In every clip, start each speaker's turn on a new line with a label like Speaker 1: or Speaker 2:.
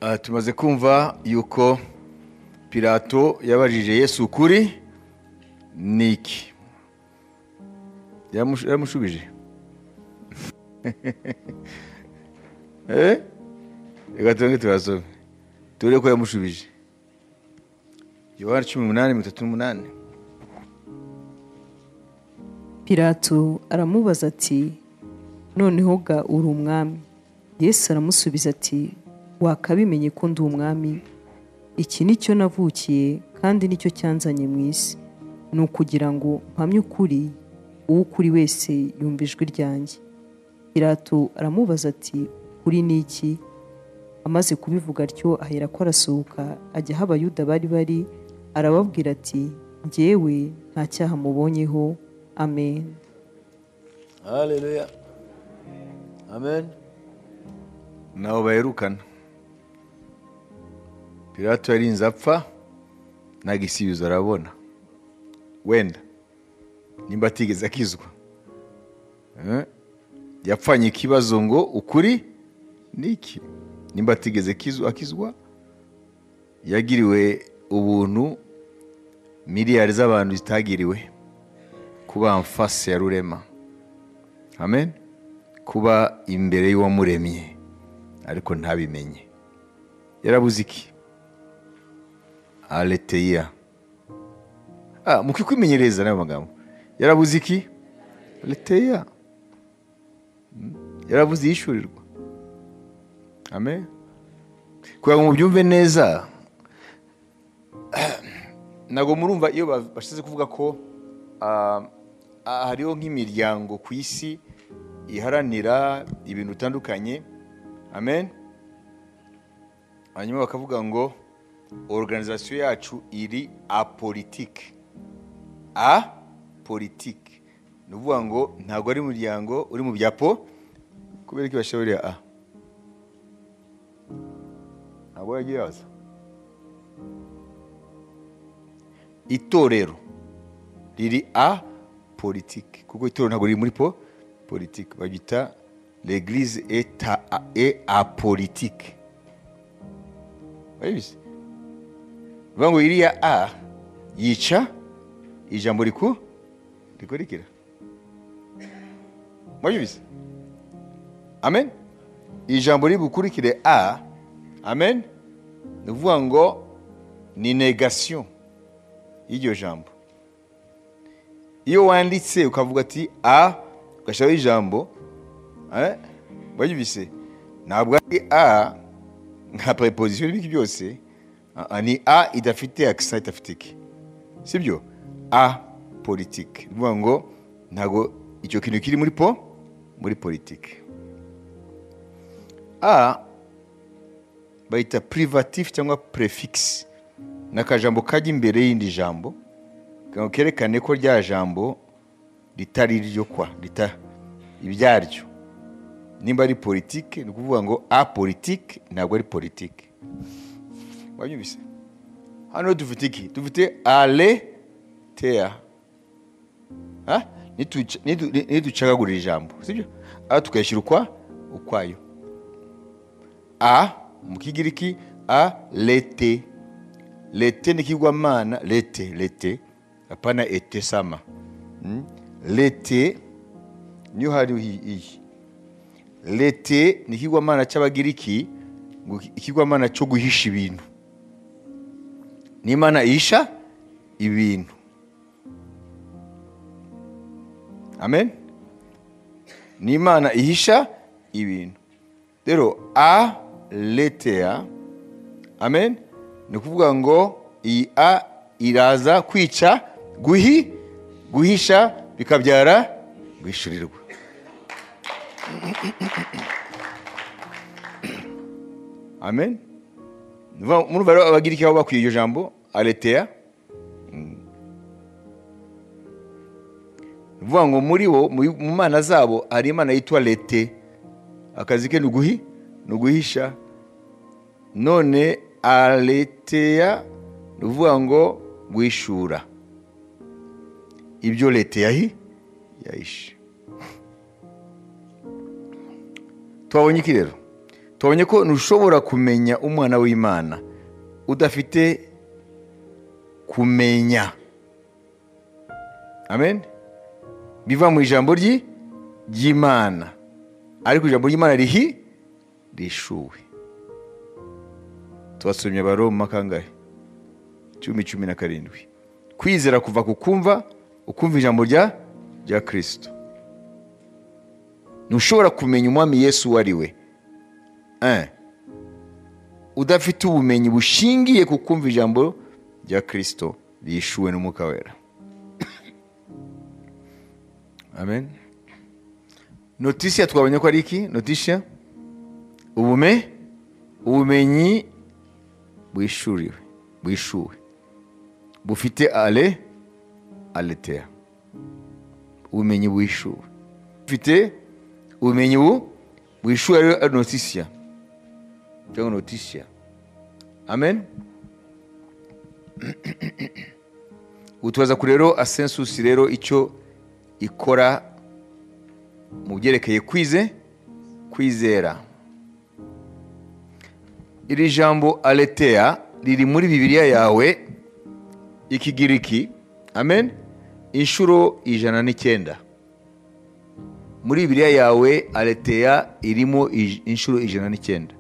Speaker 1: Ah, tumaze kumva yuko pilato yabajije yesu ukuri ni iki Yaramush- yaramushubije Eh? reka tubanze turasome tubure ko yamushubije yohana cumi n'umunani mirongo itatu n'umunani
Speaker 2: pilato aramubaza ati noneho ga uri umwami yesu aramusubiza ati wakabimenye ko ndi umwami iki ni cyo navukiye kandi nicyo cyanzanye mu isi ni ukugira ngo mpamye ukuri uwo ukuri wese yumva ijwi ryanjye pilato aramubaza ati uri ni iki amaze kubivuga atyo aherako arasohoka ajya aho abayuda bari bari arababwira ati njyewe nta cyaha mubonyeho amen
Speaker 1: haleluya amen ntaho baherukana pilato yarinze apfa nta gisubizo arabona wenda nimba atigeze akizwa Eh? yapfanye ikibazo ngo ukuri ni iki nimba atigeze akizu- akizwa yagiriwe ubuntu miliyari z'abantu zitagiriwe kuba mfase ya rurema amen kuba imbere y'uwamuremye ariko ntabimenye yarabuze iki aleteya ah, mu kwimenyereza n'ayo magambo yarabuze iki aleteya Mm. yarabuze yishyurirwa amen kugira ngo mubyumve neza ntabwo murumva iyo ba- bashize kuvuga ko ah, ah, hariho nk'imiryango ku isi iharanira ibintu bitandukanye amen hanyuma bakavuga ngo organizasiyo yacu iri apolitike a politike ni ukuvuga ngo ntabwo ari umuryango uri mu bya po kubera ko ibasha buriya a ntabwo yagiye yaza itorero riri a politike kuko itorero ntabwo riri muri po politike baryita l'eglise est a- a- est apolitique urabizi bivuga ngo iriya a yica ijambo riku rikurikira murabizi amen ijambo riri bukurikire a amen ni ukuvuga ngo ni negation y'iryo jambo iyo wanditse ukavuga ati a ugashyiraho ijambo eh, wayibise ntabwo ari a nka preposition n'ibiki byose Ah, ah, ni a idafite akisa idafite iki sibyo a politike ni ukuvuga ngo ntabwo icyo kintu kiri muri po muri politike a bayita privatif cyangwa prefix ni akajambo kajya imbere y'indi jambo kugira ngo kerekane ko rya jambo ritari iryo kwa rita ibyaryo nimba ari politike ni ukuvuga ngo a politike ntabwo ari politike wanyumvise hano dufite iki dufite ale teya Ha? Nituca- nitu- ni- ntiducagagura ijambo sibyo aha tukayashyira ukwa ukwayo a mu kigiriki a lete lete ni kigwamana lete lete hapana ete sama Mm? lete niyo hari hi- iyi lete ni ikigwamana cy'abagiriki ngo ikigwamana cyo guhisha ibintu n'imana ihisha ibintu amen ni imana ihisha ibintu rero a leteya amen ni ukuvuga ngo iyi a iraza kwica guhi guhisha bikabyara guhishurirwa amen Ni ukuvuga- murumva rero abagiriki aho bakwiye iryo jambo aleteya ni ukuvuga ngo muri bo mu- mu mana zabo hari imana yitwa lete akazi ke ni uguhi ni uguhisha none aleteya ni ukuvuga ngo guhishura ibyo leta yahi yahishe twabonye iki rero tubonye ko ntushobora kumenya umwana w'imana udafite kumenya amen biva mu ijambo ry'i- ry'imana ariko ijambo ry'imana rihi rishuwe tubasomye abaroma kangahe cumi cumi na karindwi kwizera kuva ku kumva ukumva ijambo rya rya kirisito ntushobora kumenya umwami yesu uwo ari we Eh. udafite ubumenyi bushingiye ku kumva ijambo rya kirisito rishuwe n'umwuka wera amen notisiya twabonye ko ari iki notisiya ubume ubumenyi bwishuriwe bwishuwe bufite ale aleteya ubumenyi bwishuwe bufite ubumenyi bu bwishuwe ariyo ari notisiya cyangwa notisiya amen utubaza kure rero asensusi rero icyo ikora mu byerekeye kwize kwizera iri jambo aleteya riri muri bibiliya yawe ikigiriki amen inshuro ijana n'icyenda muri bibiliya yawe aleteya irimo ij- inshuro ijana n'icyenda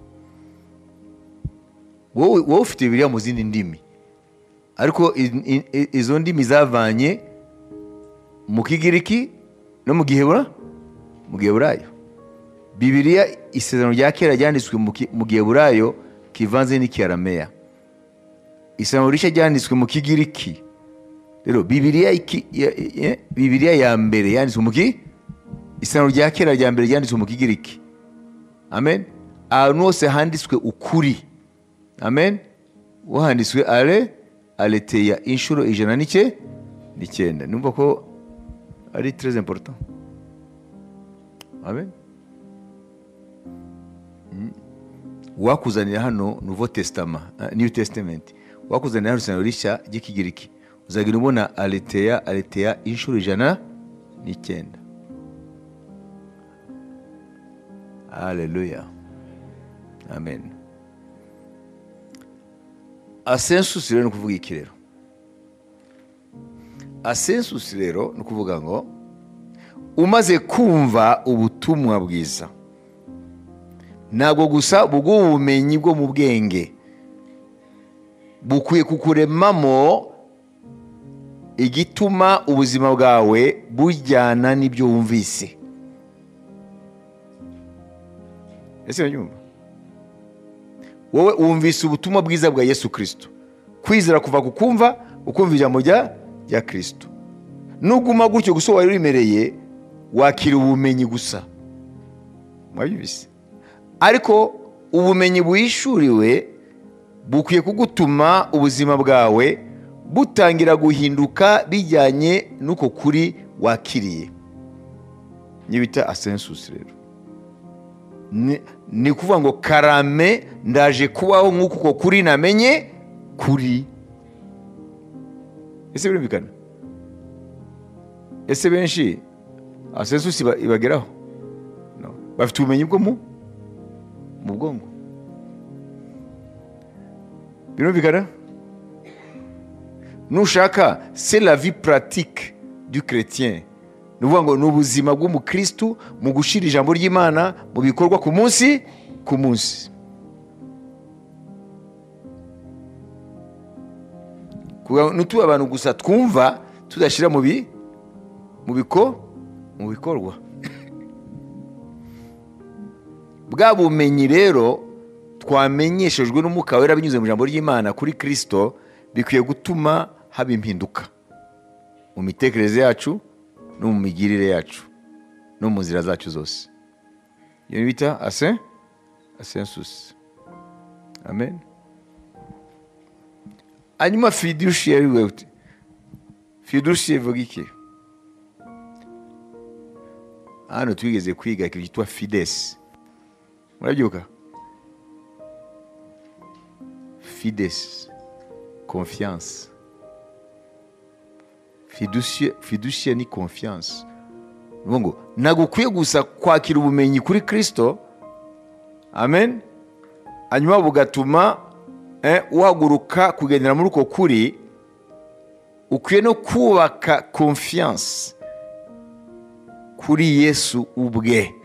Speaker 1: wowe wowe ufite bibiliya mu zindi ndimi ariko i- i- i- izo ndimi zavanye mu kigiriki no mu gihebura mu giheburayo bibiliya isezerano rya kera ryanditswe mu ki- mu giheburayo kivanze n'ikiyarameya isezerano rishya ryanditswe mu kigiriki rero bibiliya iki- ya- ya- bibiliya ya mbere yanditswe mu ki isezerano rya kera rya mbere ryanditswe mu kigiriki amen ahantu hose handitswe ukuri amen wo handitswe ale aleteya inshuro ijana n'ike n'icyenda numva ko ari très important amen wakuzanira hano nuvo tesitama niyu tesitamenti wakuzanira hano isano rishya ry'ikigiriki uzagenda ubona aleteya aleteya inshuro ijana n'icyenda haleluya amen asensusi rero ni ukuvuga iki rero asensusi rero ni ukuvuga ngo umaze kumva ubutumwa bwiza ntabwo gusa bw'ubumenyi bwo mu bwenge bukwiye kukuremamo igituma ubuzima bwawe bujyana n'ibyo wumvise ese uranyumva wowe wumvise ubutumwa bwiza bwa yesu kirisito kwizera kuva ku kumva ukumva ijambo rya rya kirisito nuguma gutyo gusa wari uremereye wakira ubumenyi gusa mwabyumvise ariko ubumenyi bwishuriwe bukwiye kugutuma ubuzima bwawe butangira guhinduka bijyanye n'uko kuri wakiriye niyo bita asensusi rero Ni- ni ukuvuga ngo karame ndaje kubaho nk'uko uko kuri namenye kuri ese birumvikana ese benshi asensusi iba- ibageraho No. bafite ubumenyi bwo mu mu bwonko birumvikana nushaka c'est la vie pratique du chrétien ni ukuvuga ngo ni ubuzima bw'umukristu mu gushyira ijambo ry'imana mu bikorwa ku munsi ku munsi Kugira ngo ntitube abantu gusa twumva tudashyira mu bi mu biko mu bikorwa bwa bumenyi rero twamenyeshejwe n'umwuka wera binyuze mu ijambo ry'imana kuri kirisito bikwiye gutuma haba impinduka mu mitekerereze yacu no mu migirire yacu no mu nzira zacu zose iyo bita ase asensusi amen hanyuma fiduciye ariwe fiduciye ivuga iki hano twigeze kwiga ikintu cyitwa fidesi murabyuka fides confiance fiducia fiducia ni confiance ni ukuvuga ngo ntabwo ukwiye gusa kwakira ubumenyi kuri kirisito amen hanyuma bugatuma eh, uhaguruka kugendera muri uko kuri ukwiye no kubaka konfiyanse kuri yesu ubwe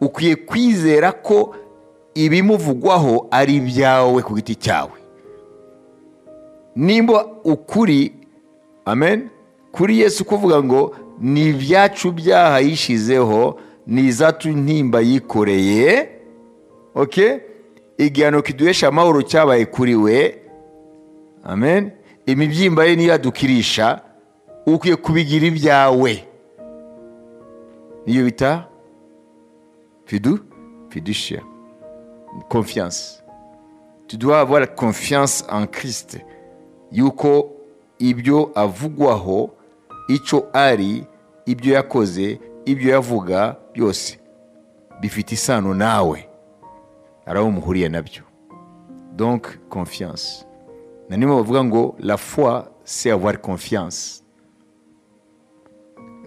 Speaker 1: ukwiye kwizera ko ibimuvugwaho ari ibyawe ku giti cyawe nimba ukuri amen kuri yesu kuvuga ngo ni ibyacu byaha yishizeho ni izacu ntimba yikoreye oke igihano kiduhesha amahoro cyabaye kuri we amen imibyimba ye niyo adukirisha ukwiye kubigira ibyawe niyo bita fidu fidushiya confiance tu dois avoir confiance en Christ yuko ibyo avugwaho icyo ari ibyo yakoze ibyo yavuga byose bifite isano nawe hari aho muhuriye nabyo donc confiance na nimwe bavuga ngo la foi c'est avoir confiance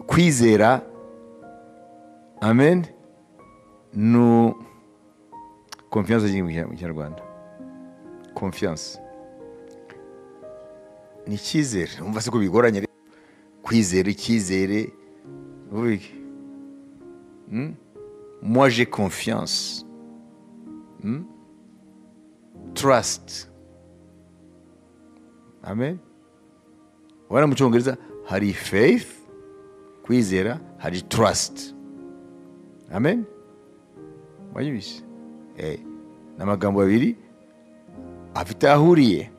Speaker 1: kwizera amen nu confiance agiye mu kinyarwanda confiance ni icyizere umva se ko bigoranye rero kwizera icyizere uvuga iki Hmm? moi j'ai confiance Hmm? trust amen ubona mu cyongereza hari faith kwizera hari trust amen wanyibishye Eh, ni amagambo abiri afite aho ahuriye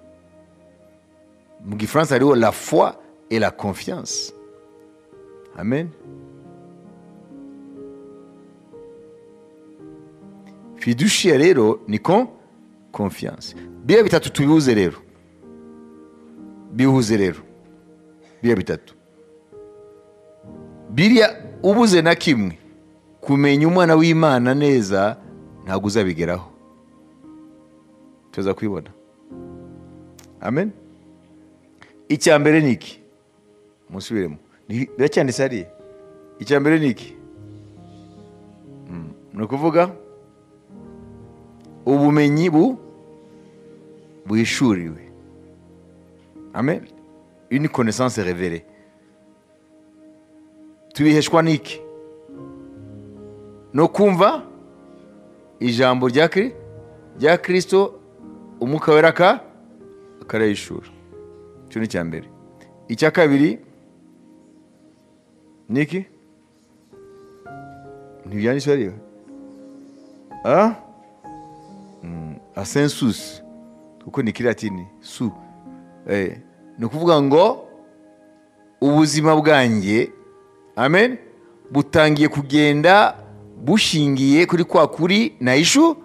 Speaker 1: mu gifaransa hariho la foi et la confiance amen fiduciya rero ni ko confiance biriya bitatu tubihuze rero bihuze rero biriya bitatu biriya ubuze na kimwe kumenya umwana w'imana neza ntabwo uzabigeraho tuza kubibona amen icya mbere ni iki musubiremo Ni- biracyanditse hariya icya mbere ni iki Mm, ni ukuvuga ubumenyi bu buhishuriwe amen une connaissance révélée tubiheshwa n'iki no kumva ijambo rya Kri- rya kirisito umwuka wera aka- akarayishura icyo ni icya mbere icya kabiri ni iki ntibyanditse hariya a asensusi kuko ni kiratini su Eh, ni ukuvuga ngo ubuzima bwanjye amen butangiye kugenda bushingiye kuri kwa kuri nayishu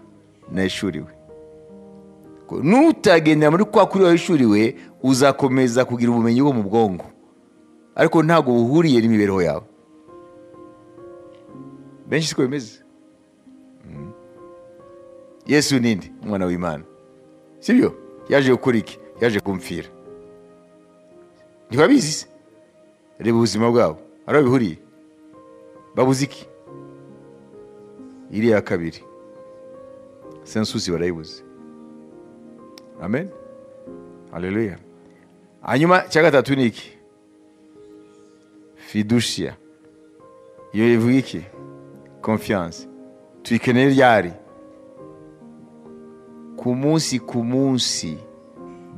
Speaker 1: nayishuriwe Ko nutagendera muri kwa kuri wayishuriwe uzakomeza kugira ubumenyi bwo mu bwonko ariko ntabwo buhuriye n'imibereho yawe benshi siko bimeze Mm. yesu ninde umwana w'imana sibyo yaje gukora iki yaje kumfira ntibabizi se reba ubuzima bwabo hari aho bihuriye babuze iki iriya kabiri sensusi barayibuze amen haleluya hanyuma cya gatatu ni iki fidusiya iyo ivuga iki konfiyanse tuyikeneye ryari ku munsi ku munsi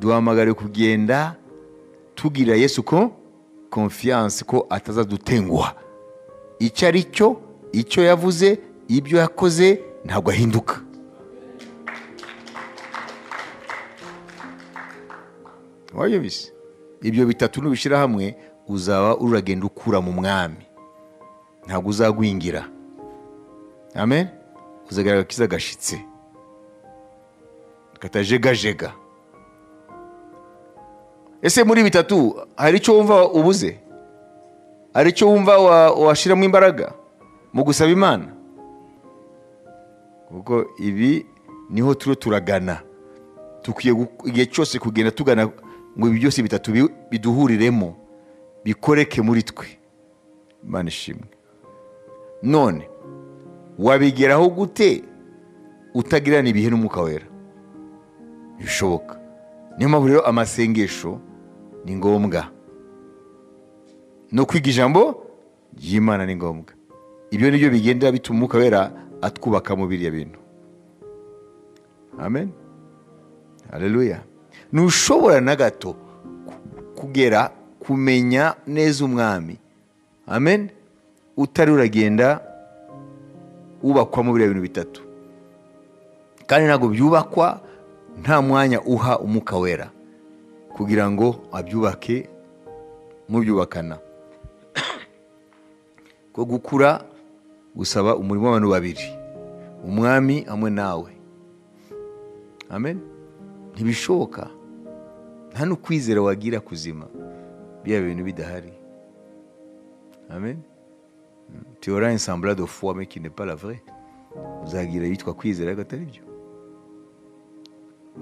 Speaker 1: duhamagare kugenda tugira yesu ko konfiyanse ko atazadutenguha icyo ari cyo icyo yavuze ibyo yakoze ntabwo ahinduka wayobise ibyo bitatu nubishyira hamwe uzaba uragenda ukura mu mwami ntabwo uzagwingira amen uzagaragara akiza gashyitse katajegajega ese muri bitatu hari icyo wumva ubuze hari icyo wumva wa- washyiramo imbaraga mu gusaba imana kuko ibi niho turiho turagana dukwiye gu- igihe cyose kugenda tugana ngo ibi byose bitatu bi- biduhuriremo bikoreke muri twe imana ishimwe none wabigeraho gute utagirana ibihe n'umwuka wera bishoboka niyo mpamvu rero amasengesho ni ngombwa no kwiga ijambo ry'imana ni ngombwa ibyo ni byo bigenda bituma umwuka wera atwubaka mu biriya bintu amen hareruya ntushobora na gato kugera kumenya neza umwami amen utari uragenda wubakwa mu biriya bintu bitatu kandi ntabwo byubakwa nta mwanya uha umwuka wera kugira ngo abyubake mubyubakana ko gukura gusaba umurimo w'abantu babiri umwami hamwe nawe amen ntibishoboka nta n'ukwizera wagira kuzima biriya bintu bidahari amen tuyora ensamburado fuwa mekine paravure uzagira yitwa kwizera ariko atari byo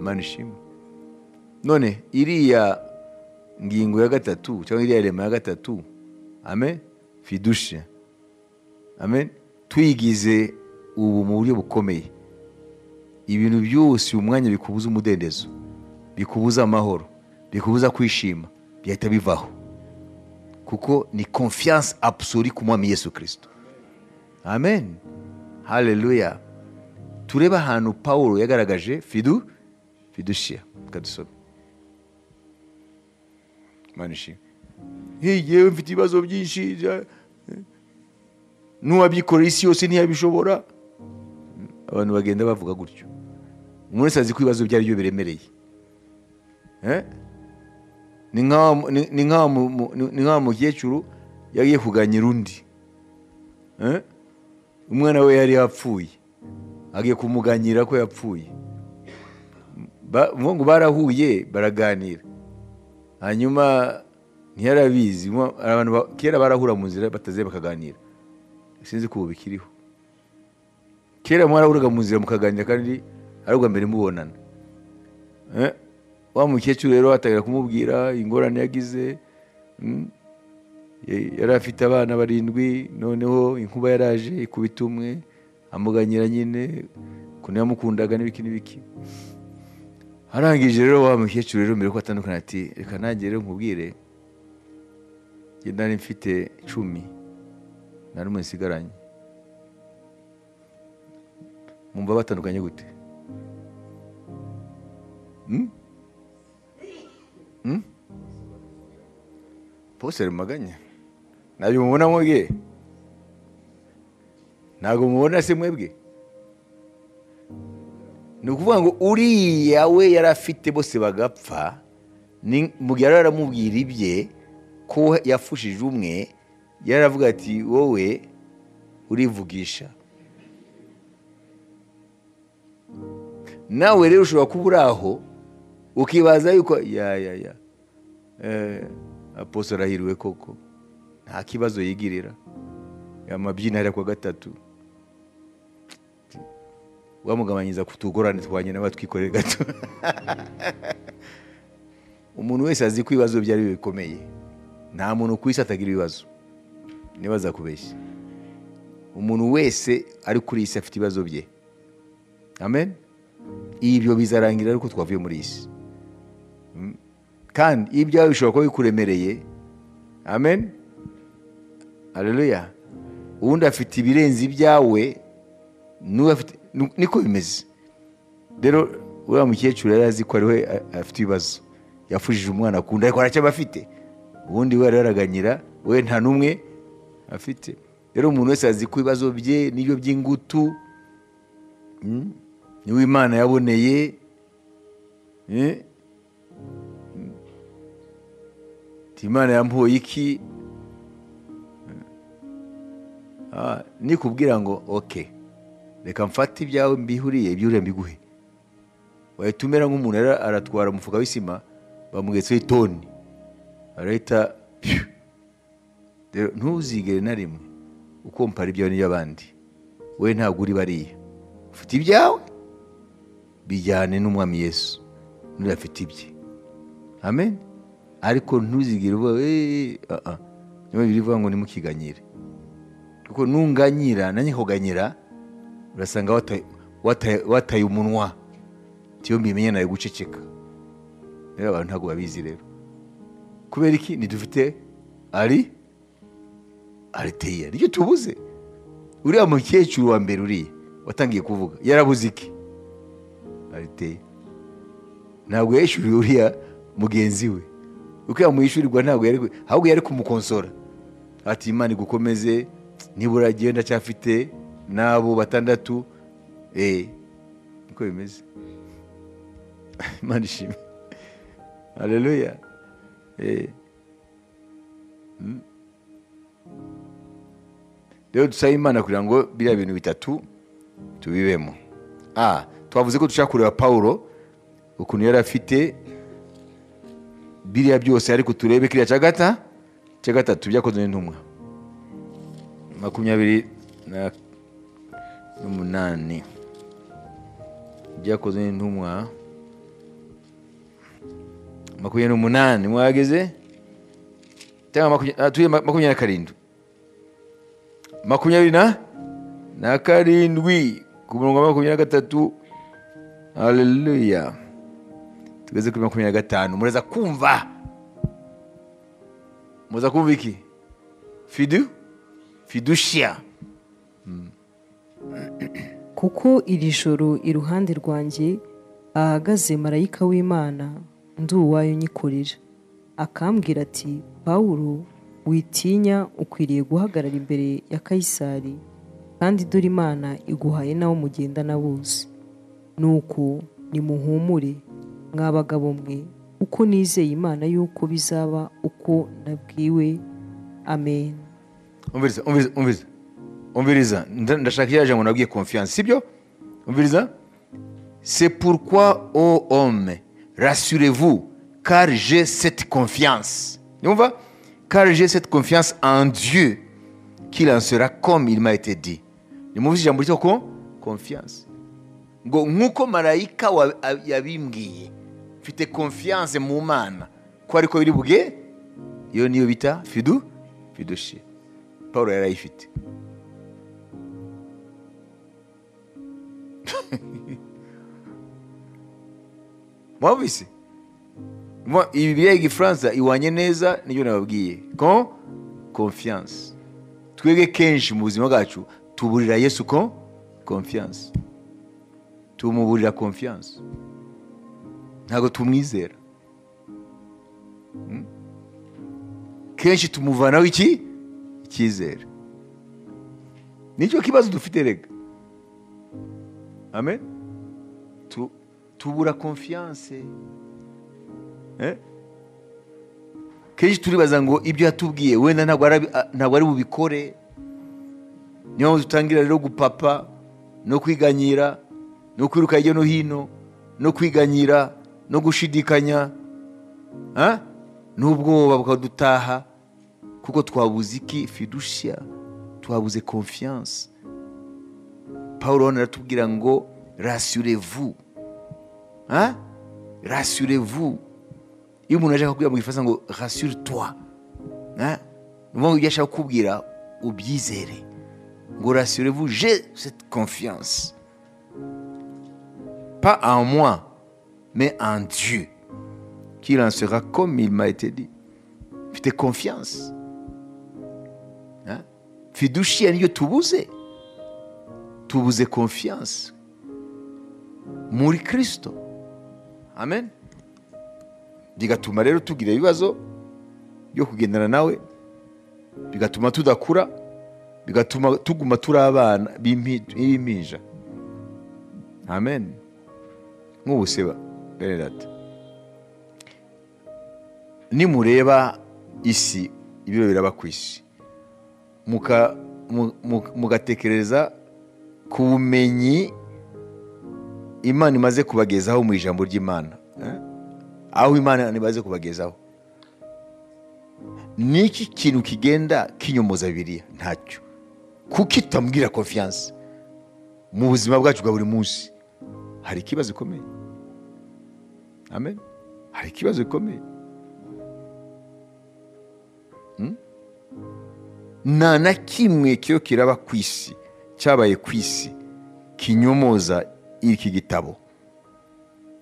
Speaker 1: imana ishimwe none iriya ngingo ya gatatu cyangwa iriya rema ya gatatu amen fidushe amen tuyigize ubu mu buryo bukomeye ibintu byose uyu mwanya bikubuza umudendezo bikubuza amahoro bikubuza kwishima byahita bivaho kuko ni konfiyanse abusori ku mwami yesu kirisito amen hareruya turebe ahantu paul yagaragaje fidu fidushiya kadusome imana ishimwe yewe mfite ibibazo byinshi n'uwabyikorera isi yose ntiyabishobora abantu bagenda bavuga gutyo umuntu wese azi ko ibibazo byo ari byo biremereye Eh? ni nk'aho- ni- ni nk'aho mu- mu- ni- ni nk'aho mukecuru yagiye kuganyira undi Eh? umwana we yari yapfuye agiye kumuganyira ko yapfuye Ba- ngo ngo barahuye baraganira hanyuma ntiyarabizi Mo- abantu ba- kera barahura mu nzira bataze bakaganira sinzi ko ubu bikiriho kera mwarahuraga mu nzira mukaganira kandi ari ubwa mbere mubonana Eh, wa mukecuru rero atangira kumubwira ingorane yagize mm, ye- yari afite abana barindwi noneho inkuba yaraje ikubita umwe amuganyira nyine ukuntu yamukundaga n'ibiki n'ibiki arangije rero wa mukecuru rero mbere ko atandukana ati reka nanjye rero nkubwire njye nari mfite icumi nta n'umwe nsigaranye mwumva batandukanye gute Mm? Mm? poseri mumaganya ntabyo mubona mwebwe ntabwo mubona se mwebwe ni ukuvuga ngo uriya we yari afite bose bagapfa ni- mu gihe yari aramubwira ibye ko yafushije umwe yari aravuga ati wowe urivugisha nawe rero ushobora kuba uri aho ukibaza yuko ya ya ya Eh, aposto arahiriwe koko nta kibazo yigirira amabyina ari ku wa gatatu wamugabanyiza ku tugorane twanye nawe twikorere gato umuntu wese azi ko ibibazo bye ari byo bikomeye nta muntu ku isi atagira ibibazo nibaza kubeshya umuntu wese ari kuri iyi si afite ibibazo bye amen ibyo bizarangira ariko twavuye muri iyi si kandi iyo ibyawe bishobora kuba bikuremereye amen hareruya uwundi afite ibirenze ibyawe n'uwo afite nu- niko bimeze rero uriya mukecuru yari azi ko ari we a- afite ibibazo yafujije umwana akunda ariko aracyaba afite ubundi we araraganyira we nta n'umwe afite rero umuntu wese azi ko ibibazo bye n'ibyo by'ingutu mm, niwe imana yaboneye eh, Ati, imana yampoye iki Ah, nikubwira ngo oke reka mfate ibyawe mbihuriye ibyuriye mbiguhe wahita umera nk'umuntu rero aratwara umufuka w'isima bamugetseho itoni arahita pyu. Rero ntuzigere na rimwe ukompara ibyawe n'iby'abandi we ntabwo uri bariya ufite ibyawe bijyane n'umwami yesu n'uriya afite ibye amen ariko ntuzigire uvuga eee aha niba biri bivuga ngo nimukiganyire kuko nunganyira nanjye kuganyira urasanga wata- wataye- wataye umunwa tiyo mbimenye nawe guceceka rero abantu ntabwo babizi rero kubera iki ntidufite ari ariteya nicyo tubuze uriya mukecuru wa mbere uriya watangiye kuvuga yarabuze iki ariteya ntabwo yishyuriwe uriya mugenzi we uko yamwishyurirwa ntabwo yari ku- ahubwo yari kumukonsora ati imana igukomeze nibura genda cyafite n'abo batandatu eee niko bimeze imana ishimwe hareruya rero dusaba imana kugira ngo biriya bintu bitatu tubibemo a twavuze ko dushaka kureba pawulo ukuntu yari afite biriya byose ariko turebe kiriya cya gata cya gatatu byakozwe n'intumwa makumyabiri na- n'umunani byakozwe n'intumwa makumyabiri n'umunani mwahageze cyangwa makumyabiri ah, tuye ma- makumyabiri na karindwi makumyabiri na na karindwi ku murongo wa makumyabiri na gatatu haleluya tugeze kuri makumyabiri na gatanu muraza kumva muraza kumva iki fidu fidushiya
Speaker 2: kuko iri joro iruhande rwanjye ahagaze marayika w'imana ndi uwayo nyikorera akambwira ati pawulo witinya ukwiriye guhagarara imbere ya kayisari kandi dore imana iguhaye n'abo mugendana bose nuko nimuhumure mwa bagabo mwe kuko nizeye imana y'uko bizaba uko nabwiwe amen
Speaker 1: umviriza umviriza umviriza umviriza nda- ndashaka iriya jambo nabwiye konfiyanse sibyo umviriza c'est pourquoi ô homme rassurez-vous car j'ai cette confiance nyumva car j'ai cette confiance en Dieu qu'il en sera comme il m'a été dit nimuvuze ijambo ryitwa ko confiance ngo nk'uko marayika wa- a- yabimbwiye mfite confiance mu mana ko ariko biri buge iyo niyo bita fidu fidushi paul yarayifite mwabise Mwa- ibi biriya igifaransa iwanye neza nibyo nababwiye ko confiance twebwe kenshi mu buzima bwacu tuburira yesu ko confiance tumuburira confiance ntabwo tumwizera Mm? kenshi tumuvanaho iki icyizere nicyo kibazo dufite rega amen tu, tubura konfiyanse eh? kenshi turibaza ngo ibyo yatubwiye wenda ntabwo arabi- a- ntabwo ari bubikore niyo mpamvu dutangira rero gupapa no kwiganyira no kwiruka hirya no hino no kwiganyira no gushidikanya ah? n'ubwoba bukadutaha kuko twabuze iki fidushya twabuze konfiyanse paul hano aratubwira ngo rasirevu rasirevu iyo umuntu ashaka kubwira mu gifaransa ngo rasure twa ni ukuvuga ngo ibyo ashaka kukubwira ubyizere ngo rasirevu je cette confiance pas en moi mais en Dieu qu'il en sera comme il m'a été dit mfite confiance Hein? fiduciya niyo tubuze tubuze confiance muri kristo amen bigatuma rero tugira ibibazo byo kugendana nawe bigatuma tudakura bigatuma tuguma turi abana b'impi- b'impinja amen nk'ubuseba bene data nimureba isi ibiro biraba ku isi muka- mu- mu- mugatekereza ku bumenyi imana imaze kubagezaho mu ijambo ry'imana eh? aho imana imaze kubagezaho niki kintu kigenda kinyomoza biriya ntacyo kuko itamubwira konfiyanse mu buzima bwacu bwa buri munsi hari ikibazo gikomeye amen hari ikibazo gikomeye nta na kimwe cyo kiraba ku isi cyabaye ku isi kinyomoza iki gitabo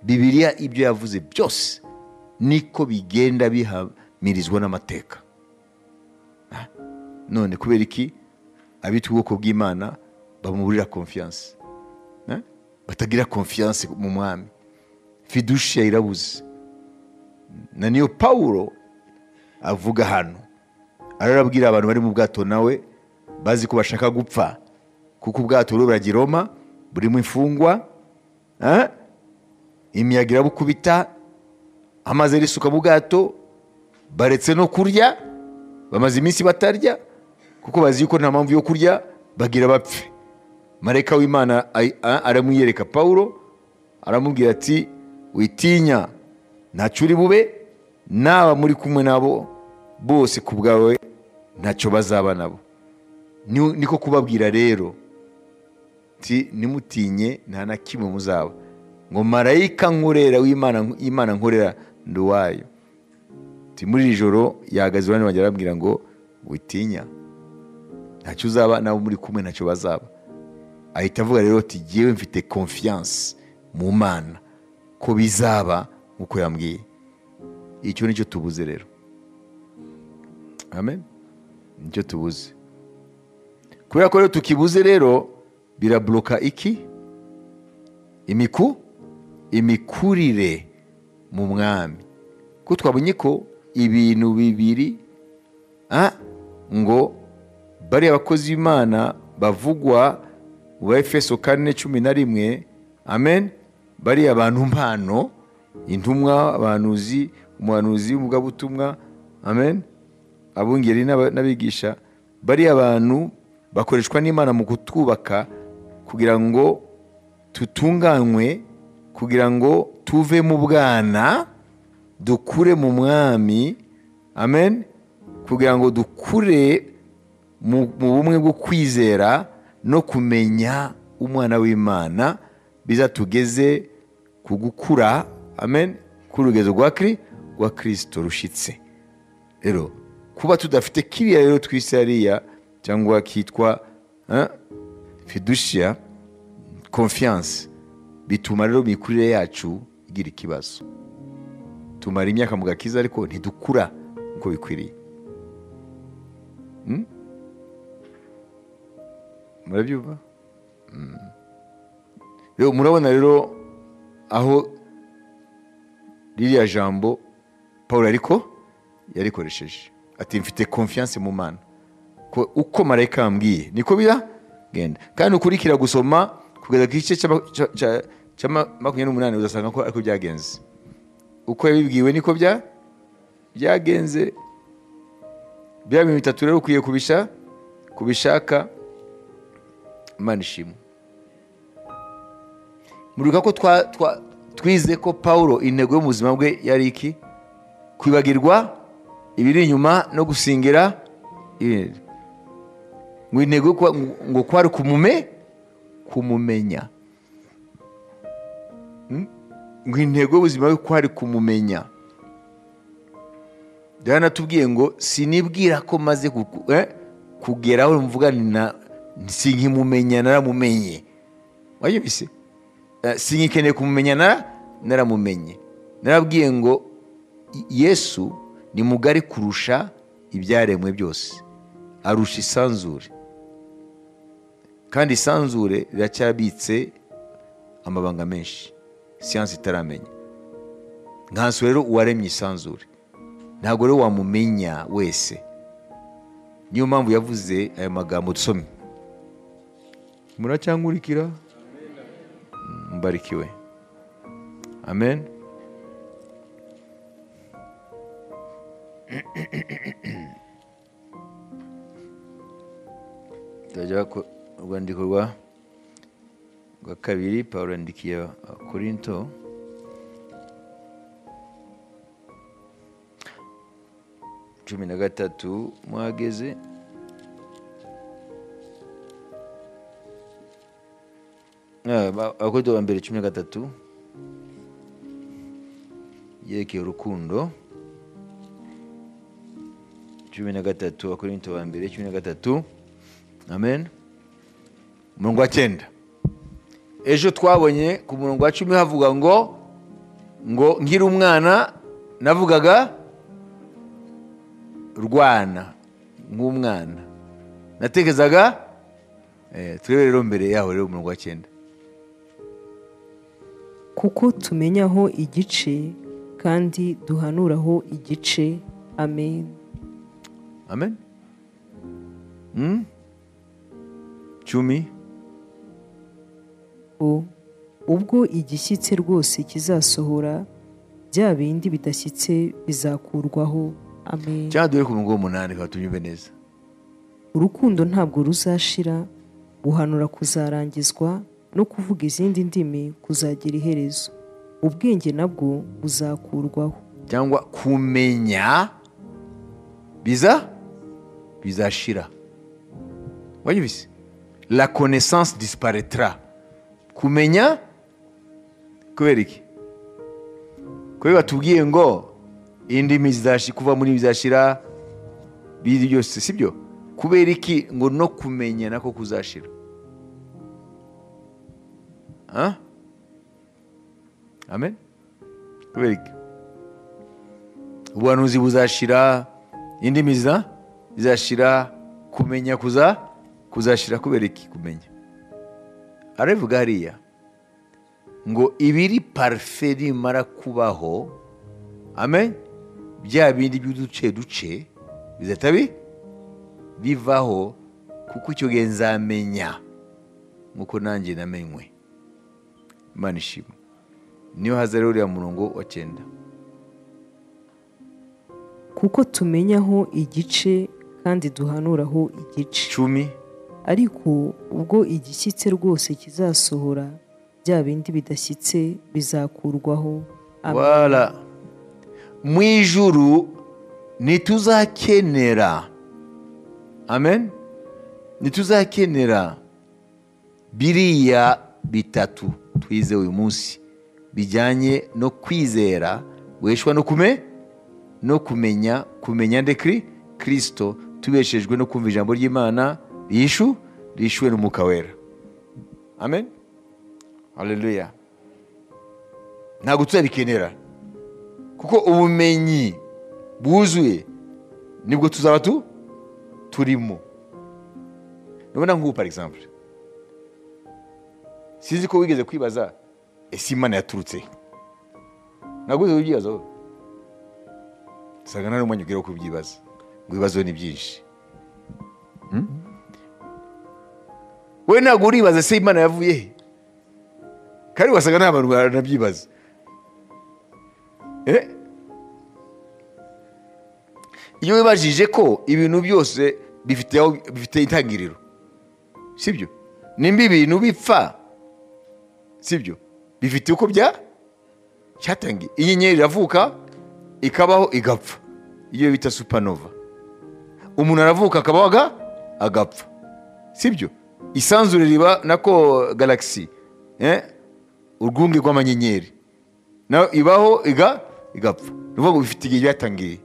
Speaker 1: bibiriya ibyo yavuze byose niko bigenda bihamirizwa n'amateka Ah, none kubera iki abita ubwoko bw'imana bamuburira konfiyanse Ah, batagira konfiyanse mu mwami fiduciya irabuze na niyo pawulo avuga hano ararabwira abantu bari mu bwato nawe bazi ko bashaka gupfa kuko ubwato buragira Roma burimo imfungwa Ah, imiyaga irabukubita amazi arisuka mu bwato baretse no kurya bamaze iminsi batarya kuko bazi yuko nta mpamvu yo kurya bagira bapfe marayika w'imana ay- a- aramwiyereka pawulo aramubwira ati witinya ntacyo uri bube n'aba muri kumwe nabo bose ku bwawe ntacyo bazaba nabo Ni- niko kubabwira rero ati nimutinye nta na kimwe muzaba ngo marayika nkorera w'imana imana nkorera ndi uwayo Ati, muri iri joro yahagaze iruhande rwanjye arabwira ngo witinya ntacyo uzaba nabo muri kumwe ntacyo bazaba ahita avuga rero ati jyewe mfite konfiyanse mu mana ko bizaba nk'uko yambwiye icyo ni cyo tubuze rero amen nicyo tubuze kubera ko rero tukibuze rero birabloka iki imiku imikurire mu mwami kuko twabonye ko ibintu bibiri ah, ngo bariya abakozi b'imana bavugwa mu ba efeso kane cumi na rimwe amen bariya abantu mpano intumwa abahanuzi umuhanuzi w'umugabutumwa amen abungeri n'aba- n'abigisha bariya abantu bakoreshwa n'imana mu kutwubaka kugira ngo tutunganywe kugira ngo tuve mu bwana dukure mu mwami amen kugira ngo dukure mu mu bumwe bwo kwizera no kumenya umwana w'imana bizatugeze ku gukura amen k'urugezo rwa kiri rwa kirisito rushitse rero kuba tudafite kiriya rero twise hariya cyangwa kitwa eh, fiduciya konfiyanse bituma rero imikurire yacu igira ikibazo tumara imyaka mu gakiza ariko ntidukura nk'uko bikwiriye Hmm? murabyumva Hmm. rero murabona rero aho ririya jambo paul ariko yarikoresheje ati mfite konfiyanse mu mana ko uko marayika yambwiye niko biragenda kandi ukurikira gusoma kugeza ku gice cy'ama- cya- cya- cya ma- makumyabiri n'umunani uzasanga ko ariko byagenze uko yabibwiwe niko bya byagenze bya bintu bitatu rero ukwiye kubisha kubishaka imana ishimwe muribuka ko twa- twa- twize ko pawulo intego yo mu buzima bwe yari iki kwibagirwa ibiri inyuma no gusingira ibindi ngo intego yo kuba- ngo- ngo kwari kumume kumumenya Hmm? ngo intego y'ubuzima bwe kwari kumumenya byaranatubwiye ngo sinibwira ko maze kuku- eh, kugera aho mvuga nti na- sinkimumenya naramumenye wayibise singikeneye kumumenya nara naramumenye narabwiye ngo "I- yesu ni mugari kurusha ibyaremwe byose arusha isanzure kandi isanzure riracyabitse amabanga menshi siyansi itaramenya nkansu rero uwaremye isanzure ntabwo rero wamumenya wese niyo mpamvu yavuze aya magambo dusome muracyangurikira mbarikiwe amen turajya ku rwandiko rwa rwa kabiri pawulo yandikiye abakorinto cumi na gatatu mwageze Ah, ba- abakorinto ba mbere cumi na gatatu yerekeye urukundo cumi na gatatu abakorinto ba mbere cumi na gatatu amen umurongo wa cyenda ejo twabonye ku murongo wa cumi havuga ngo ngo nkiri umwana navugaga rwana nk'umwana natekerezaga eh, turebe rero mbere yaho rero umurongo wa cyenda
Speaker 2: kuko tumenyaho igice kandi duhanuraho igice amen
Speaker 1: amen Hmm? cumi
Speaker 2: O, ubwo igishyitse rwose kizasohora bya bindi bidashyitse bizakurwaho amen
Speaker 1: cyangwa duhere ku murongo w'umunani kugira ngo tubyumve neza
Speaker 2: urukundo ntabwo ruzashira guhanura kuzarangizwa no kuvuga izindi ndimi kuzagira iherezo ubwenge nabwo buzakurwaho
Speaker 1: cyangwa kumenya biza bizashira wanyibise la connaissance disparaîtra kumenya kubera iki kubera batubwiye ngo indimi zizashi kuva muri bizashira biri byose sibyo kubera iki ngo no kumenya nako kuzashira Huh? amen kubera iki ubuhanuzi buzashira indimi ziza zizashira kumenya kuza kuzashira kubera iki kumenya arabivuga hariya ngo ibiri parufe nimara kubaho amen bya bindi by'uduce duce bizahita bi- bivaho kuko icyo gihe nzamenya nk'uko nanjye namenywe imana ishima niyo haza rero uriya murongo wa cyenda
Speaker 2: kuko tumenyaho igice kandi duhanuraho igice
Speaker 1: cumi
Speaker 2: ariko ubwo igishyitse rwose kizasohora bya bindi bidashyitse bizakurwaho amen
Speaker 1: wala mu ijuru ntituzakenera amen ntituzakenera biriya bitatu twize uyu munsi bijyanye no kwizera guheshwa no kume no kumenya kumenya nde kiri kirisito tubeshejwe no kumva ijambo ry'imana riyishu riyishuwe n'umwuka wera amen haleluya ntabwo tuzabikenera kuko ubumenyi bwuzuye nibwo tuzaba tu turimo nubona nk'ubu par exemple sinzi ko wigeze kwibaza ese imana yaturutse he?" ntabwo wigeze kubyibaza wowe usanga nta n'umwanya ubwira wo kubyibaza ngo ibibazo ni byinshi Hmm? we ntabwo uribaza se imana yavuye he kandi wasanga nta bantu baranabyibaza Eh? iyo wibajije ko ibintu byose bifite aho- bifite intangiriro sibyo nimba ibintu bipfa sibyo bifite uko bya cyatangiye inyenyeri iravuka ikabaho igapfa iyo bita supanova umuntu aravuka akabaho aga- agapfa sibyo isanzure riba nako galagisi eh? urwunge rw'amanyenyeri nayo ibaho iga igapfa ni ukuvuga ngo bifite igihe byatangiriye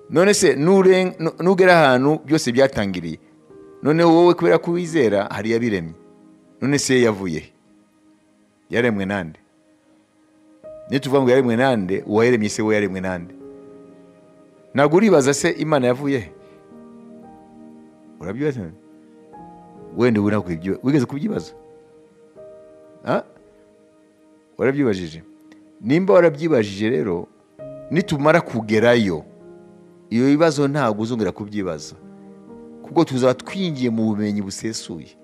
Speaker 1: none se nuren- nu- nugera ahantu byose byatangiriye none wowe kubera ko wizera hari yabiremye none se yavuye he? yaremwe nande niyo tuvuga ngo yaremwe nande uwayaremye se we yaremwe nande ntabwo uribaza se imana yavuye he urabyibaza wenda ubu ntabwo ibyo- wigeze kubyibaza Ah? warabyibajije nimba warabyibajije rero nitumara kugerayo ibyo bibazo ntabwo uzongera kubyibaza kuko tuzaba twinjiye mu bumenyi busesuye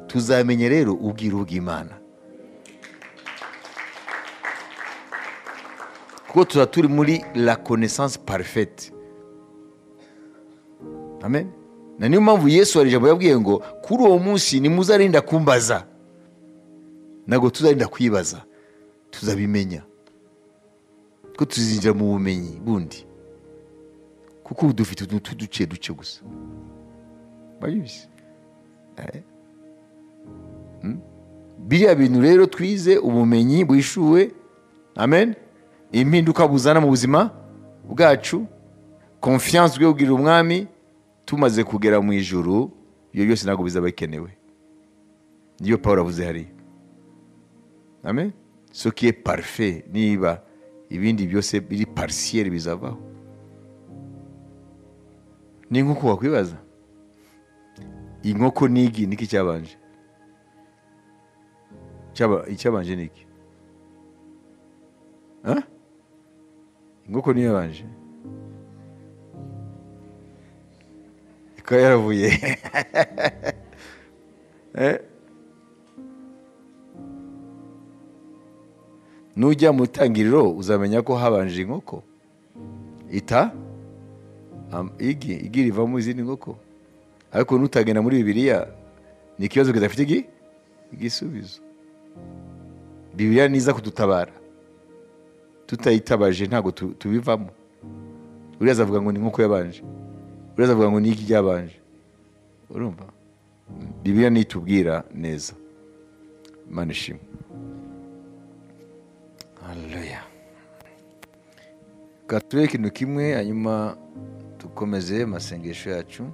Speaker 1: tuzamenya rero ubwiru bw'imana kuko tuzaba turi muri la connaissance parfaite amen na niyo mpamvu yesu hari ijambo yabwiye ngo kuri uwo munsi nimuzarinda kumbaza ntabwo tuzarinda kwibaza tuzabimenya ko tuzinjira mu bumenyi bundi kuko ubu dufite utuntu tw'uduce duce gusa babizi Eh. Hmm? biriya bintu rero twize ubumenyi bwishuwe amen impinduka buzana mu buzima bwacu konfiyanse ubwira umwami tumaze kugera mu ijuru ibyo byose ntabwo bizaba bikenewe niyo paul avuze hariya amen sokiye parufe niba ibindi byose biri parisiyeri bizavaho ni nk'uko wakwibaza inkoko n'igi niki cyabanje Icyaba- icyabanje ni iki Ha? inkoko niyo yabanje ikaba yaravuye Eh? nujya mu itangiriro uzamenya ko habanje inkoko ita am- igi igi rivamo izindi nkoko ariko nutagenda muri bibiliya ni ikibazo kidafite igi igisubizo bibiliya ni iza kudutabara tutayitabaje ntabwo tu- tubivamo uriya azavuga ngo ni nk'uko yabanje uriya azavuga ngo ni iki ryabanje urumva bibiliya niyo itubwira neza imana ishimwe haleluya reka turebe ikintu kimwe hanyuma dukomeze amasengesho yacu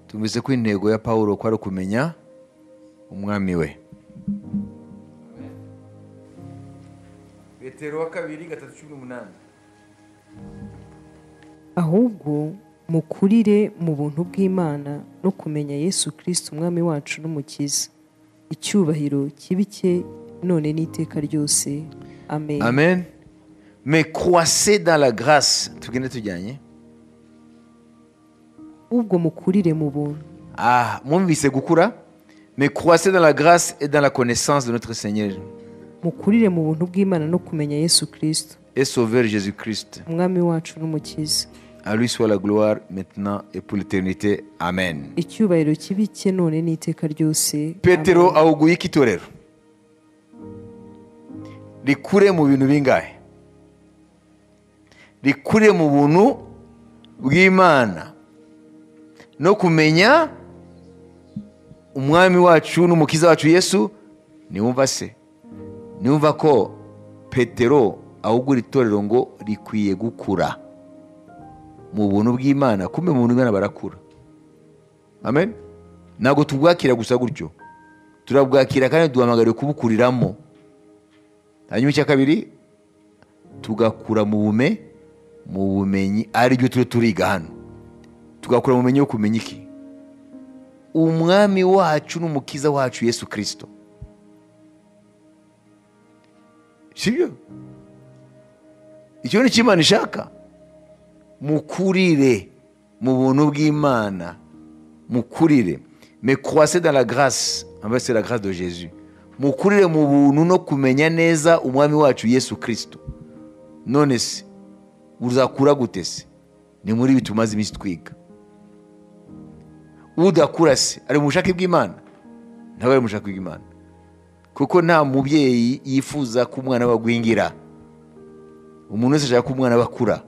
Speaker 1: tumvise ko intego ya paul ko ari ukumenya umwami we petero wa kabiri gatatu cumi n'umunani
Speaker 2: ahubwo mukurire mu buntu bw'imana no kumenya yesu kirisiti umwami wacu n'umukiza icyubahiro kibi cye none n'iteka ryose amen
Speaker 1: amen mais croissez dans la grâce tugende tujyanye
Speaker 2: ahubwo mukurire mu buntu
Speaker 1: ah mwumvise gukura mais croissez dans la grâce et dans la connaissance de notre seigneur
Speaker 2: mukurire mu buntu bw'imana no kumenya yesu kirisiti
Speaker 1: et sauveur jésus christ
Speaker 2: umwami wacu n'umukiza
Speaker 1: à lui soit la gloire maintenant et pour l'éternité amen
Speaker 2: icyubahiro kibi cye none n'iteka ryose
Speaker 1: petero
Speaker 2: Amen.
Speaker 1: ahuguye ko itorero rikure mu bintu bingahe rikure mu buntu bw'imana no kumenya umwami wacu n'umukiza wacu yesu niwumva se niwumva ko petero ahubwo iri torero ngo rikwiye gukura mu buntu bw'imana kumbe mu buntu bw'imana barakura amen ntabwo tubwakira gusa gutyo turabwakira kandi duhamagariwe kubukuriramo hanyuma icya kabiri tugakura mu bume mu bumenyi aribyo turi turiga hano tugakura mu bumenyi yo kumenya iki umwami wacu n'umukiza wacu yesu kirisito sibyo icyo ni cyo imana ishaka mukurire mu buntu bw'imana mukurire mais croissez dans la grâce en fait c'est la grâce de Jésus mukurire mu buntu no kumenya neza umwami wacu Yesu Kristo none se uzakura gute se ni muri ibi tumaze iminsi twiga udakura se ari mu bushake bw'imana ntabwo ari mu bushake bw'imana kuko nta mubyeyi yifuza ko umwana we agwingira umuntu wese ashaka ko umwana we akura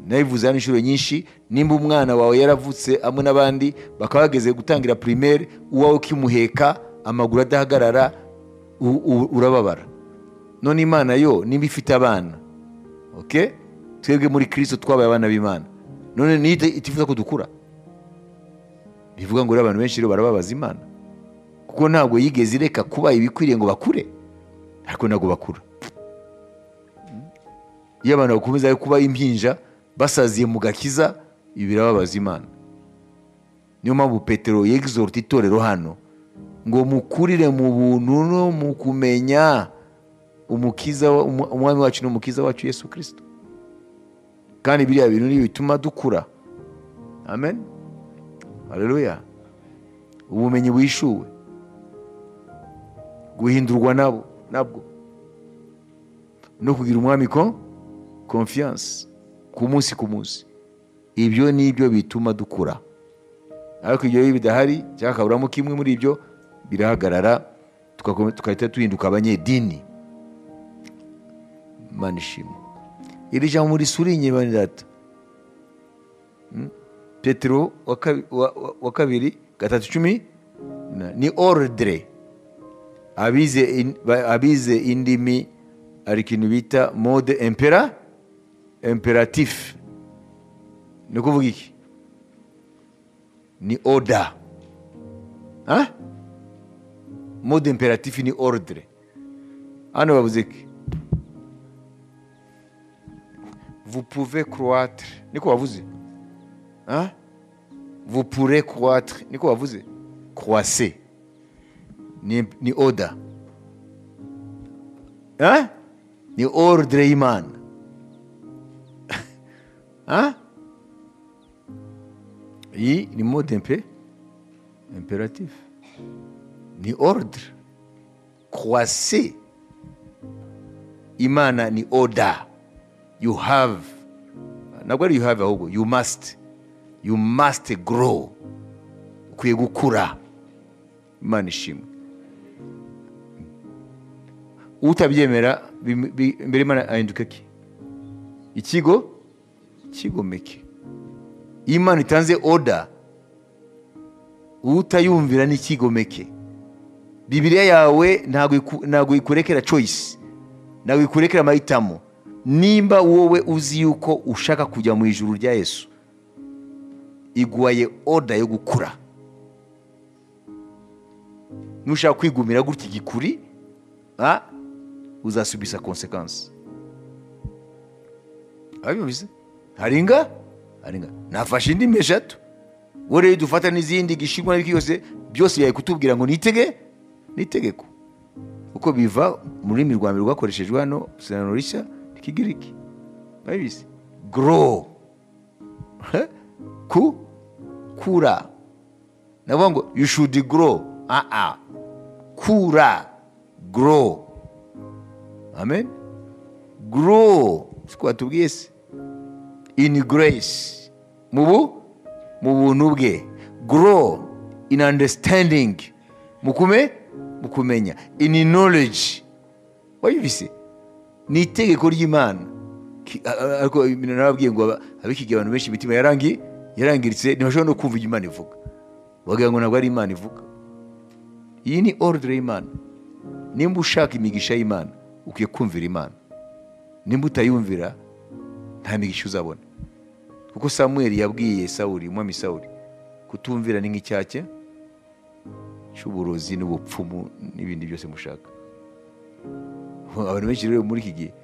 Speaker 1: nabivuze hano inshuro nyinshi nimba umwana wawe yaravutse hamwe n'abandi bakaba bageze gutangira primaire uwawe ukimuheka amaguru adahagarara u- u- urababara none imana yo nimba ifite abana okay? twebwe muri kristo twabaye abana b'imana none niyo iti- itifuza ko dukura bivuga ngo rero abantu benshi rero barababaza imana kuko ntabwo yigeze ireka kuba ibikwiriye ngo bakure ariko ntabwo bakura iyo abantu bakomeza kuba impinja basaziye mu gakiza ibi birababaza imana niyo mpamvu petero yegizorota itorero hano ngo mukurire mu buntu no mu kumenya umukiza wa- umu- umwami wacu n'umukiza wacu yesu kirisito kandi biriya bintu ni bituma dukura amen haleluya ubumenyi bwishuwe guhindurwa nabo nabwo no kugira umwami ko confiance ku munsi ku munsi ibyo ni byo bituma dukura ariko ibyo iyo bidahari cyangwa hakaburamo kimwe muri ibyo birahagarara tukakome- tugahita duhinduka abanyedini imana ishimwe iri jambo risurinye bene data Mm? petero wa kabi- wa- wa- wa kabiri gatatu cumi na- ni ordre abize, in, ba- abize indimi hari ikintu bita mode impera imperatif ni ukuvuga iki ni oda mode imperatifu ni orudire hano bavuze iki vupuve kuruwatire niko bavuze Ah? vous pourrez croître ni quoi vous croissez ni, ni oda hein ni ordre iman hein i ni mot impé impératif ni ordre croissez imana ni oda you have ntabwo ari you have ahubwo you must you must grow ukwiye gukura imana ishimwe utabyemera bim- bi- imbere imana ahinduka ki ikigo kigomeke iyo imana itanze oda utayumvira n'ikigomeke bibiriya yawe ntabwo iku- ntabwo ikurekera choice ntabwo ikurekera amahitamo nimba wowe uzi yuko ushaka kujya mu ijuru rya yesu iguhaye oda yo gukura nushaka kwigumira gutya igikuri ah, uzasubisa konsekansi abivuze haringa haringa nafashe indimi eshatu wowe rero dufata n'izindi gishinwa n'ibiki yose byose yari kutubwira ngo nitege n'itegeko kuko biva mu rurimi rwa mbere rwakoreshejwe hano isezerano rishya ry'ikigiriki babizi gorowu ku kura navuga ngo you should grow ah ah kura grow amen grow siko batubwiye se in grace mu bu mu buntu bwe grow in understanding mu kume mu kumenya in knowledge wabibise ni itegeko ry'imana Ki- a- a- ariko narababwiye ngo aba- abikigiye abantu benshi imitima yarangi yarangiritse ntibashobora no kumva ibyo imana ivuga bagira ngo ntabwo ari imana ivuga iyi ni orudire y'imana nimba ushaka imigisha y'imana ukwiye kumvira imana nimba utayumvira nta migisha uzabona kuko samuel yabwiye sawuri umwami sawuri kutumvira ni nk'icyake cy'uburozi n'ubupfumu n'ibindi byose mushaka abantu benshi rero muri iki gihe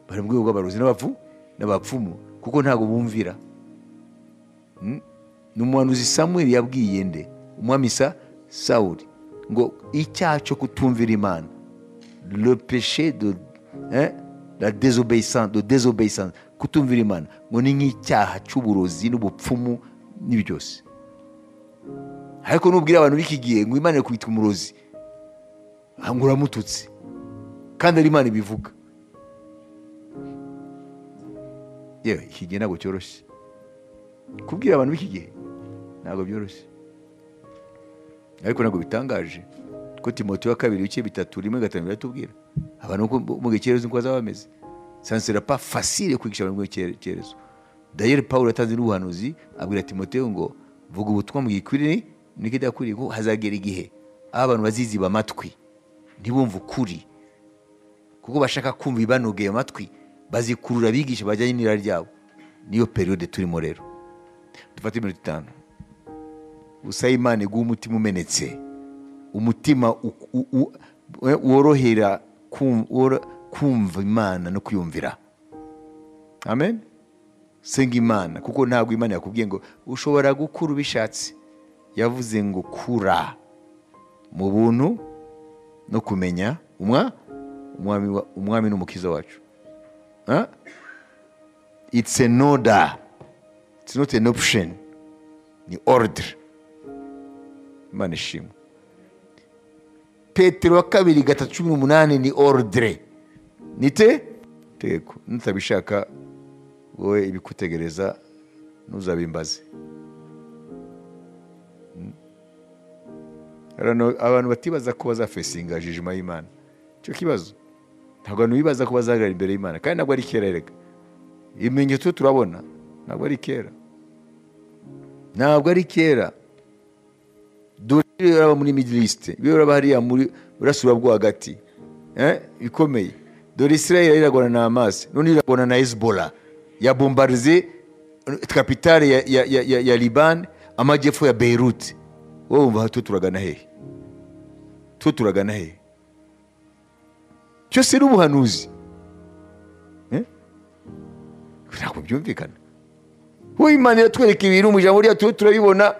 Speaker 1: bari mu rwego rw'abarozi n'abapfu n'abapfumu kuko ntabwo bumvira Mm? ni umuhanuzi samweli yabwiye nde umwami sa sawuli ngo icyaha cyo kutumvira imana le péché de eh, la désobéissance de désobéissance kutumvira imana ngo ni nk'icyaha cy'uburozi n'ubupfumu n'ibi byose ariko nubwira abantu b'iki gihe ngo imana ikubita umurozi ah, ngo uramututse kandi ari imana ibivuga yewe iki gihe ntabwo cyoroshye kubwira abantu b'iki gihe ntabwo byoroshye ariko ntabwo bitangaje ko timote wa kabiri ibice bitatu rimwe gatanu biratubwira abantu uko mu gikerezo uko bazaba bameze sansera pa fasire kwigisha abantu mu gikerezo dayeri pawulo yatanze n'ubuhanuzi abwira timote ngo vuga ubutumwa mu gikwiriye n'ikidakwiriye ko hazagera igihe aho abantu baziziba amatwi ntibumve ukuri kuko bashaka kumva ibanogeye amatwi bazikurura abigisha bajyanye n'irari ryabo niyo periyode turimo rero dufate iminota itanu gusa imana iguha umutima umenetse umutima u- u- u- we- worohera kum- woro- kumva imana no kwiyumvira amen senga imana kuko ntabwo imana yakubwiye ngo ushobora gukura ubishatse yavuze ngo kura mu buntu no kumenya umwa umwami wa- umwami n'umukiza wacu Huh? it's an order it's not an option ni order imana ishimwe petero wa kabiri gatatu cumi n'umunani ni orudire nite tegeko nutabishaka wowe ibikutegereza ntuzabimbaze Mm. Abantu- abantu batibaza ko bazafesinga jijima y'imana icyo kibazo ntabwo abantu bibaza ko bazahagarara imbere y'imana kandi ntabwo ari kera erega ibimenyetso turabona ntabwo ari kera ntabwo ari kera dore biraba muri midilisite biraba hariya muri burasira bwo hagati Eh, bikomeye dore isirayeli iragwana na amazi none iragwana na hezbollah yabombarize kapitale ya, ya, ya, ya, ya libani amajyepfo ya beirute wowe wumva aha, two turagana hehe two turagana hehe cyose ni ubuhanuzi Eh? ntabwo byumvikana wowe imana iratwereka ibintu mu ijambo ryacu turabibona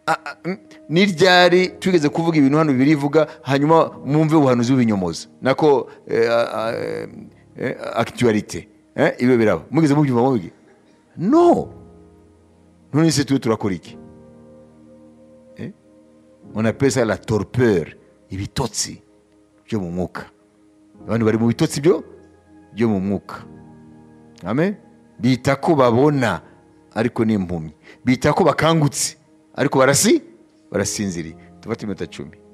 Speaker 1: Ah, ah, mm, ni ryari twigeze kuvuga ibintu hano bibiri ivuga hanyuma mwumve ubuhanuzi bw'ibinyomoza nako eh, ah, eh, eh, actualité eh, ibyo biraba mugeze mubyumva mubwe no none se tuwe turakora iki Eh? on appelle ça la torpeur ibitotsi byo mu mwuka abantu bari mu bitotsi byo byo mu mwuka amen bita ko babona ariko ni impumyi bita ko bakangutse ariko barasi barasinziriye tufate iminota cumi